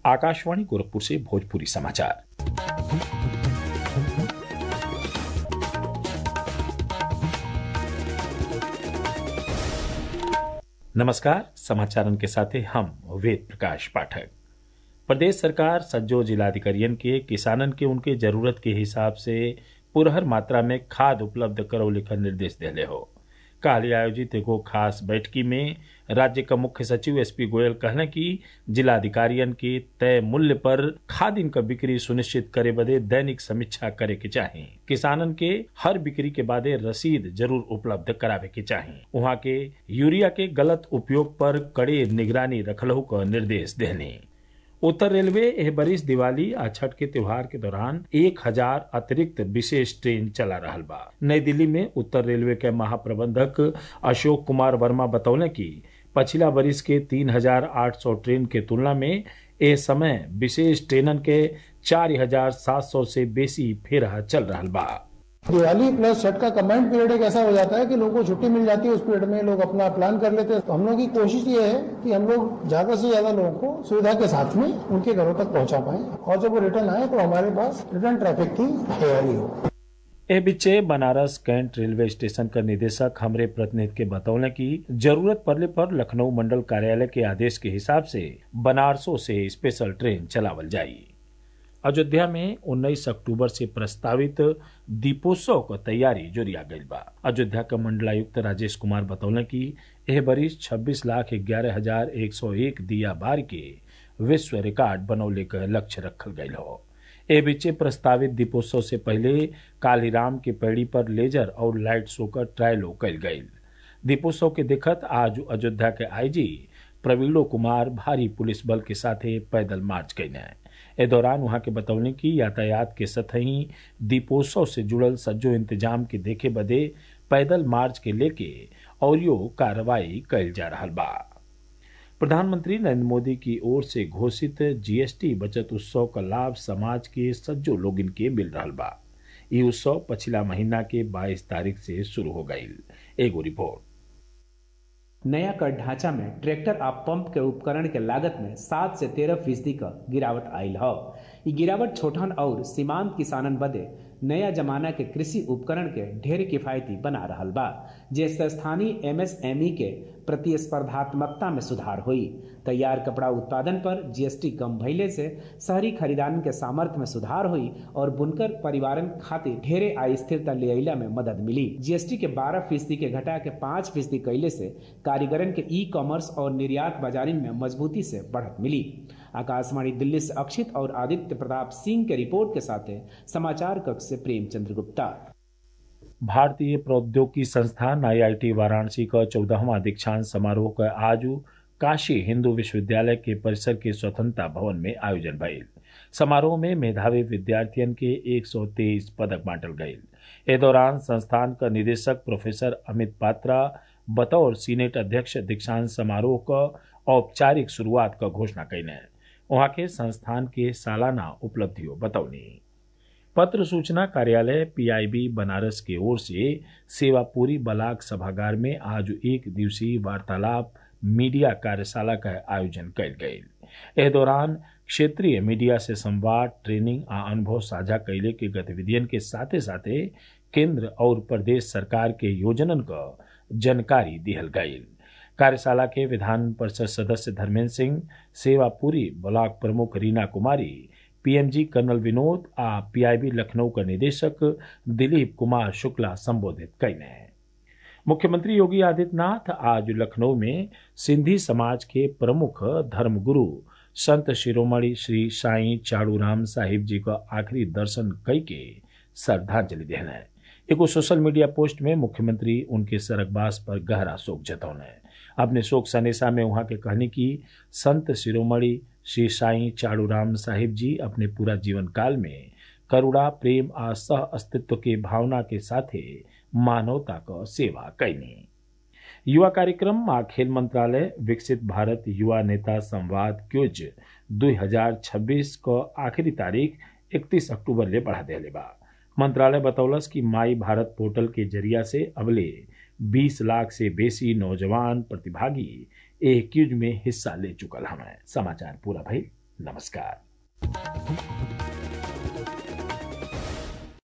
आकाशवाणी गोरखपुर से भोजपुरी समाचार नमस्कार समाचारन के साथे हम वेद प्रकाश पाठक प्रदेश सरकार सज्जो जिलाधिकारियन के किसानन के उनके जरूरत के हिसाब से पुरहर मात्रा में खाद उपलब्ध करौले का निर्देश देले हो काल आयोजित एगो खास बैठकी में राज्य का मुख्य सचिव एसपी गोयल कहले कि जिलाधिकारियन के तय मूल्य पर खादिन का बिक्री सुनिश्चित करे बदे दैनिक समीक्षा करे के चाही किसानन के हर बिक्री के बादे रसीद जरूर उपलब्ध करावे के चाही वहाँ के यूरिया के गलत उपयोग पर कड़े निगरानी रखलहू का निर्देश देने उत्तर रेलवे एह बरिस दिवाली आ छठ के त्योहार के दौरान एक हजार अतिरिक्त विशेष ट्रेन चला रहा बा नई दिल्ली में उत्तर रेलवे के महाप्रबंधक अशोक कुमार वर्मा बतौले कि पछिला बरिस के तीन हजार आठ सौ ट्रेन के तुलना में ए समय विशेष ट्रेनन के चार हजार सात सौ से बेसी फेरा चल रहा बा दिवाली प्लस छठ का कमांड पीरियड एक ऐसा हो जाता है कि लोगों को छुट्टी मिल जाती है उस पीरियड में लोग अपना प्लान कर लेते हैं तो हम लोग की कोशिश ये है कि हम लोग ज्यादा से ज्यादा लोगों को सुविधा के साथ में उनके घरों तक पहुंचा पाए और जब वो रिटर्न आए तो हमारे पास रिटर्न ट्रैफिक की तैयारी हो ए बिच्चे बनारस कैंट रेलवे स्टेशन का निदेशक हमरे प्रतिनिधि के बतौले कि जरूरत पड़ने पर लखनऊ मंडल कार्यालय के आदेश के हिसाब से बनारसों से स्पेशल ट्रेन चलावल जाई अयोध्या में 19 अक्टूबर से प्रस्तावित दीपोत्सव क तैयारी जोरिया गईल बा अयोध्या का मंडलायुक्त राजेश कुमार बतौले कि एह बरिस 26 लाख ग्यारह हजार एक सौ एक दिया बार के विश्व रिकॉर्ड बनौले का लक्ष्य रखल गईल हो ए बीचे प्रस्तावित दीपोत्सव से पहले कालीराम के पेड़ी पर लेजर और लाइट शो का ट्रायलो कल गईल दीपोत्सव के दिखत आज अयोध्या के आईजी प्रवीणो कुमार भारी पुलिस बल के साथे पैदल मार्च कैने ए दौरान वहां के बतौले कि यातायात के सतही दीपोत्सव से जुड़ल सज्जो इंतजाम के देखे बदे पैदल मार्च के लेके और यो कार्रवाई कैल जा रहा बा प्रधानमंत्री नरेंद्र मोदी की ओर से घोषित जीएसटी बचत उत्सव का लाभ समाज के सज्जो लोगिन के मिल रहा बा ये उत्सव पिछला महीना के 22 तारीख से शुरू हो गई एगो रिपोर्ट नया कर ढांचा में ट्रैक्टर आ पंप के उपकरण के लागत में सात से तेरह फीसदी का गिरावट आयल है ये गिरावट छोटन और सीमांत किसानन बदे नया जमाना के कृषि उपकरण के ढेर किफायती बना रहा बा जिससे स्थानीय एमएसएमई के प्रतिस्पर्धात्मकता में सुधार हुई तैयार कपड़ा उत्पादन पर जीएसटी कम भइले से शहरी खरीदारन के सामर्थ्य में सुधार हुई और बुनकर परिवारन खातिर ढेरे आय स्थिरता ले अला में मदद मिली जीएसटी के 12 फीसदी के घटा के 5 फीसदी कैले से कारीगरन के ई कॉमर्स और निर्यात बाजारी में मजबूती से बढ़त मिली आकाशवाणी दिल्ली से अक्षित और आदित्य प्रताप सिंह के रिपोर्ट के साथ समाचार कक्ष से प्रेमचंद्र गुप्ता भारतीय प्रौद्योगिकी संस्थान आईआईटी वाराणसी का चौदहवा दीक्षांत समारोह का आज काशी हिंदू विश्वविद्यालय के परिसर के स्वतंत्रता भवन में आयोजन भइल समारोह में मेधावी विद्यार्थियन के 123 पदक बांटल गये ए दौरान संस्थान का निदेशक प्रोफेसर अमित पात्रा बतौर सीनेट अध्यक्ष दीक्षांत समारोह का औपचारिक शुरुआत का घोषणा कैने वहां के संस्थान के सालाना उपलब्धियों बतौनी पत्र सूचना कार्यालय पीआईबी बनारस की ओर से सेवापुरी बलाक सभागार में आज एक दिवसीय वार्तालाप मीडिया कार्यशाला का आयोजन कल गये एह दौरान क्षेत्रीय मीडिया से संवाद ट्रेनिंग आ अनुभव साझा कैले के गतिविधियन के साथे साथे केंद्र और प्रदेश सरकार के योजनन का जानकारी दिहल गयी कार्यशाला के विधान परिषद सदस्य धर्मेंद्र सिंह सेवापुरी ब्लॉक प्रमुख रीना कुमारी पीएमजी कर्नल विनोद आ पीआईबी लखनऊ का निदेशक दिलीप कुमार शुक्ला संबोधित कैने मुख्यमंत्री योगी आदित्यनाथ आज लखनऊ में सिंधी समाज के प्रमुख धर्मगुरु संत शिरोमणि श्री साई चाड़ूराम साहिब जी का आखिरी दर्शन कई के श्रद्धांजलि देने एगो सोशल मीडिया पोस्ट में मुख्यमंत्री उनके सरगबास पर गहरा शोक जतौने अपने शोक संदेशा में वहां के कहने की संत शिरोमणि श्री साई चाड़ूराम साहिब जी अपने पूरा जीवन काल में करुणा प्रेम आ सह अस्तित्व के भावना के साथे मानवता का सेवा कैनी युवा कार्यक्रम आ खेल मंत्रालय विकसित भारत युवा नेता संवाद क्यूज 2026 को आखिरी तारीख 31 अक्टूबर ले बढ़ा दिले बा मंत्रालय बतौलस कि माई भारत पोर्टल के जरिया से अगले 20 लाख से बेसी नौजवान प्रतिभागी ए क्यूज में हिस्सा ले चुकल हमें समाचार पूरा भई नमस्कार